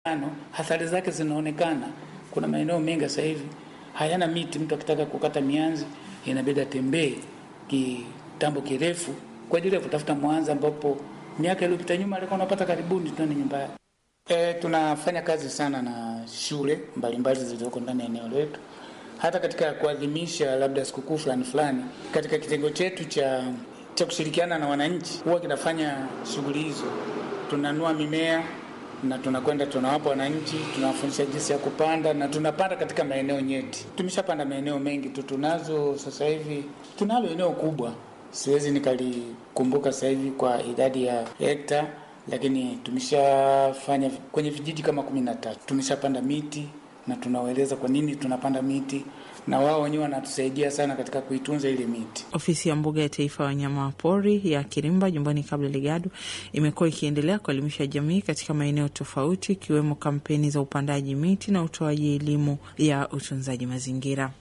ano, athari zake zinaonekana. Kuna maeneo mengi sasa hivi hayana miti. Mtu akitaka kukata mianzi inabidi atembee kitambo kirefu kwa ajili ya kutafuta mwanzi, ambapo miaka iliyopita nyuma alikuwa unapata karibuni tani nyumba yake. E, tunafanya kazi sana na shule mbalimbali zilizoko ndani ya eneo letu, hata katika kuadhimisha labda sikukuu fulani fulani. Katika kitengo chetu cha cha kushirikiana na wananchi huwa kinafanya shughuli hizo, tunanua mimea na tunakwenda tunawapa wananchi, tunawafundisha jinsi ya kupanda na tunapanda katika maeneo nyeti. Tumeshapanda maeneo mengi tu, tunazo sasa hivi, tunalo eneo kubwa, siwezi nikalikumbuka sasa hivi kwa idadi ya hekta, lakini tumeshafanya kwenye vijiji kama kumi na tatu. Tumeshapanda miti na tunawaeleza kwa nini tunapanda miti na wao wenyewe wanatusaidia sana katika kuitunza ile miti. Ofisi ya mbuga ya taifa ya wanyama pori ya Kirimba jumbani kabla Ligado imekuwa ikiendelea kuelimisha jamii katika maeneo tofauti, ikiwemo kampeni za upandaji miti na utoaji elimu ya utunzaji mazingira.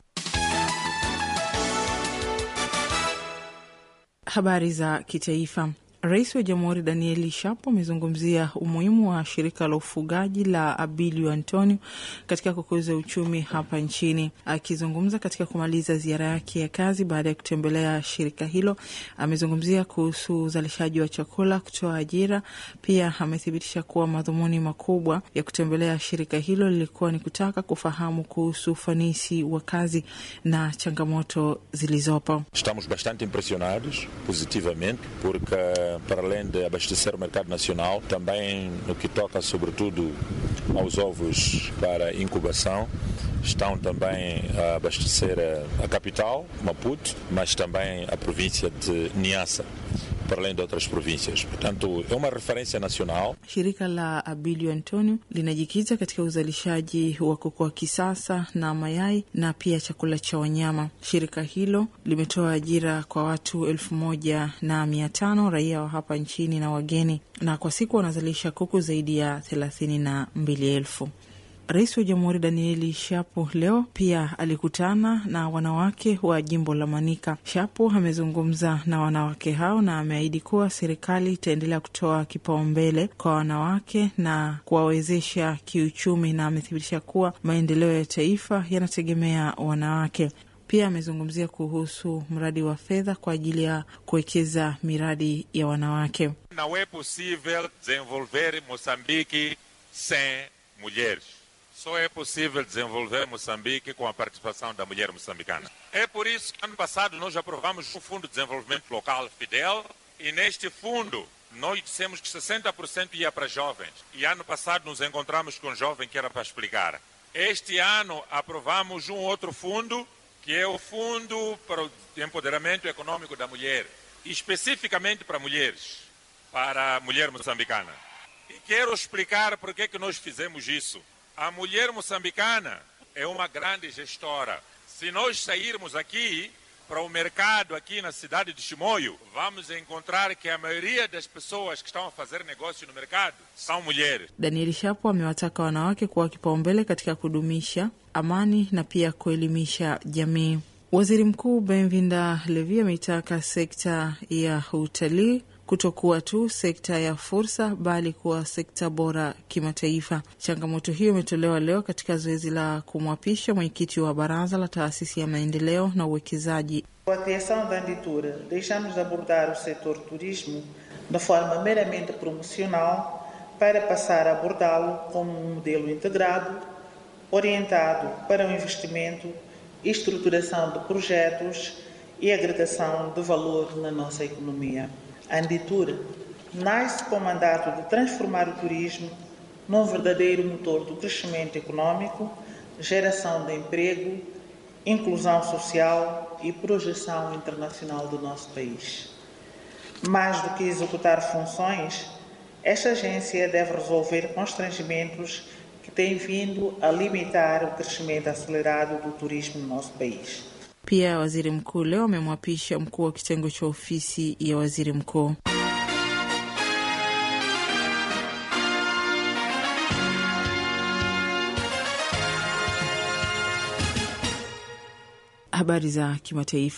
Habari za kitaifa. Rais wa Jamhuri Danieli Shapo amezungumzia umuhimu wa shirika la ufugaji la Abilio Antonio katika kukuza uchumi hapa nchini. Akizungumza katika kumaliza ziara yake ya kazi baada ya kutembelea shirika hilo, amezungumzia kuhusu uzalishaji wa chakula, kutoa ajira. Pia amethibitisha kuwa madhumuni makubwa ya kutembelea shirika hilo lilikuwa ni kutaka kufahamu kuhusu ufanisi wa kazi na changamoto zilizopo. Estamos bastante impressionados positivamente porque para além de abastecer o mercado nacional, também no que toca sobretudo aos ovos para incubação, estão também a abastecer a capital, Maputo, mas também a província de Niassa para além de outras províncias. Portanto, é uma referência nacional. Shirika la Abilio Antonio linajikita katika uzalishaji wa kuku wa kisasa na mayai na pia chakula cha wanyama. Shirika hilo limetoa ajira kwa watu elfu moja na mia tano raia wa hapa nchini na wageni, na kwa siku wanazalisha kuku zaidi ya thelathini na mbili elfu. Rais wa Jamhuri Danieli Shapo leo pia alikutana na wanawake wa jimbo la Manika. Shapo amezungumza na wanawake hao na ameahidi kuwa serikali itaendelea kutoa kipaumbele kwa wanawake na kuwawezesha kiuchumi, na amethibitisha kuwa maendeleo ya taifa yanategemea wanawake. Pia amezungumzia kuhusu mradi wa fedha kwa ajili ya kuwekeza miradi ya wanawake. Não é possível desenvolver Moçambique sem mulheres. Só é possível desenvolver Moçambique com a participação da mulher moçambicana. É por isso que ano passado nós aprovamos o Fundo de Desenvolvimento Local Fidel e neste fundo nós dissemos que 60% ia para jovens. E ano passado nos encontramos com um jovem que era para explicar. Este ano aprovamos um outro fundo que é o Fundo para o Empoderamento Econômico da Mulher, especificamente para mulheres, para a mulher moçambicana. E quero explicar por que que nós fizemos isso. A mulher moçambicana é uma grande gestora. Se nós sairmos aqui para o mercado aqui na cidade de Chimoio, vamos encontrar que a maioria das pessoas que estão a fazer negócio no mercado são mulheres. Daniel Shapo amewataka wanawake kuwa kipaumbele katika kudumisha amani na pia kuelimisha jamii. Waziri Mkuu Benvinda Levi ameitaka sekta ya utalii kutokuwa tu sekta ya fursa bali kuwa sekta bora kimataifa. Changamoto hiyo imetolewa leo katika zoezi la kumwapisha mwenyekiti wa baraza la taasisi ya maendeleo na uwekezaji. Com a criação da Anditura, deixamos de abordar o setor turismo de forma meramente promocional para passar a abordá-lo como um modelo integrado, orientado para o investimento, estruturação de projetos e agregação de valor na nossa economia. A Anditura nasce com o mandato de transformar o turismo num verdadeiro motor do crescimento econômico, geração de emprego, inclusão social e projeção internacional do nosso país. Mais do que executar funções, esta agência deve resolver constrangimentos que têm vindo a limitar o crescimento acelerado do turismo no nosso país. Pia waziri mkuu leo amemwapisha mkuu wa kitengo cha ofisi ya waziri mkuu. Habari za kimataifa.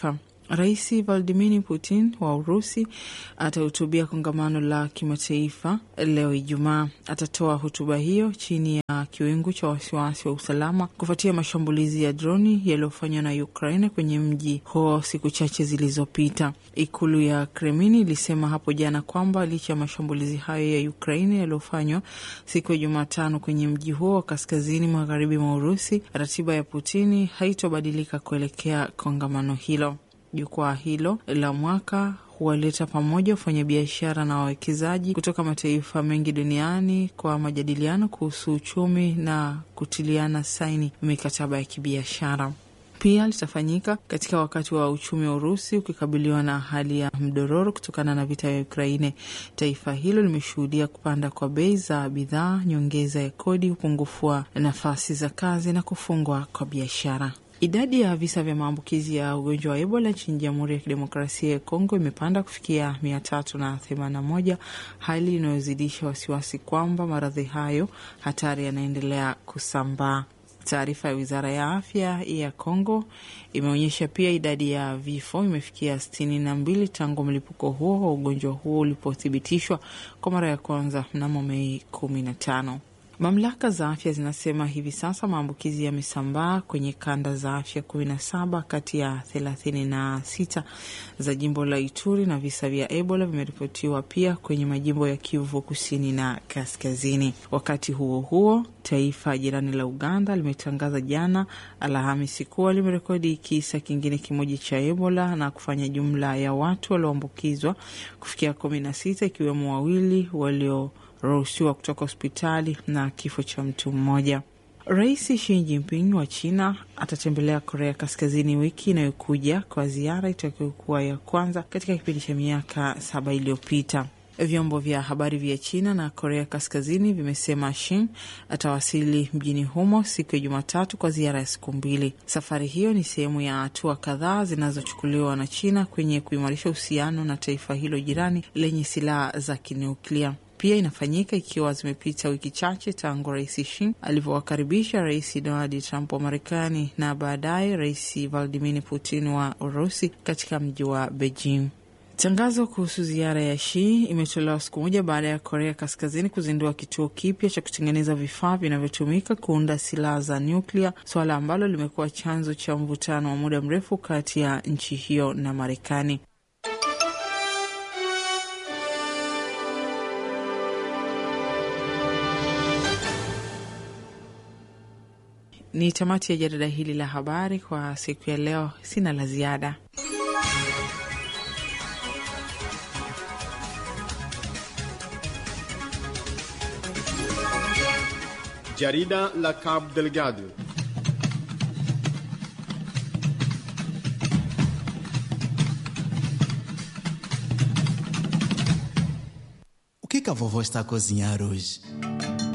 Rais Vladimir Putin wa Urusi atahutubia kongamano la kimataifa leo Ijumaa. Atatoa hotuba hiyo chini ya kiwingu cha wasiwasi wa usalama kufuatia mashambulizi ya droni yaliyofanywa na Ukraine kwenye mji huo siku chache zilizopita. Ikulu ya Kremlin ilisema hapo jana kwamba licha ya mashambulizi hayo ya Ukraine yaliyofanywa siku ya Jumatano kwenye mji huo wa kaskazini magharibi mwa Urusi, ratiba ya Putini haitobadilika kuelekea kongamano hilo. Jukwaa hilo la mwaka huwaleta pamoja wafanyabiashara na wawekezaji kutoka mataifa mengi duniani kwa majadiliano kuhusu uchumi na kutiliana saini mikataba ya kibiashara. Pia litafanyika katika wakati wa uchumi wa Urusi ukikabiliwa na hali ya mdororo kutokana na vita vya Ukraine. Taifa hilo limeshuhudia kupanda kwa bei za bidhaa, nyongeza ya kodi, upungufu wa nafasi za kazi na kufungwa kwa biashara. Idadi ya visa vya maambukizi ya ugonjwa wa Ebola nchini Jamhuri ya Kidemokrasia ya Kongo imepanda kufikia mia tatu na themanini na moja, hali inayozidisha wasiwasi kwamba maradhi hayo hatari yanaendelea kusambaa. Taarifa ya wizara ya afya ya Kongo imeonyesha pia idadi ya vifo imefikia sitini na mbili tangu mlipuko huo wa ugonjwa huo ulipothibitishwa kwa mara ya kwanza mnamo Mei kumi na tano. Mamlaka za afya zinasema hivi sasa maambukizi yamesambaa kwenye kanda za afya kumi na saba kati ya thelathini na sita za jimbo la Ituri na visa vya Ebola vimeripotiwa pia kwenye majimbo ya Kivu kusini na kaskazini. Wakati huo huo, taifa jirani la Uganda limetangaza jana Alhamisi kuwa limerekodi kisa kingine kimoja cha Ebola na kufanya jumla ya watu walioambukizwa kufikia kumi na sita ikiwemo wawili walio ruhusiwa kutoka hospitali na kifo cha mtu mmoja. Rais Xi Jinping wa China atatembelea Korea Kaskazini wiki inayokuja kwa ziara itakayokuwa ya kwanza katika kipindi cha miaka saba iliyopita. Vyombo vya habari vya China na Korea Kaskazini vimesema Shin atawasili mjini humo siku ya Jumatatu kwa ziara ya siku mbili. Safari hiyo ni sehemu ya hatua kadhaa zinazochukuliwa na China kwenye kuimarisha uhusiano na taifa hilo jirani lenye silaha za kinuklia. Pia inafanyika ikiwa zimepita wiki chache tangu rais Xi alivyowakaribisha rais Donald Trump wa Marekani na baadaye rais Vladimir Putin wa Urusi katika mji wa Beijing. Tangazo kuhusu ziara ya Xi imetolewa siku moja baada ya Korea Kaskazini kuzindua kituo kipya cha kutengeneza vifaa vinavyotumika kuunda silaha za nyuklia, suala ambalo limekuwa chanzo cha mvutano wa muda mrefu kati ya nchi hiyo na Marekani. Ni tamati ya jarida hili la habari kwa siku ya leo. Sina la ziada. Jarida la Cabo Delgado. O que, que a vovó está a cozinhar hoje?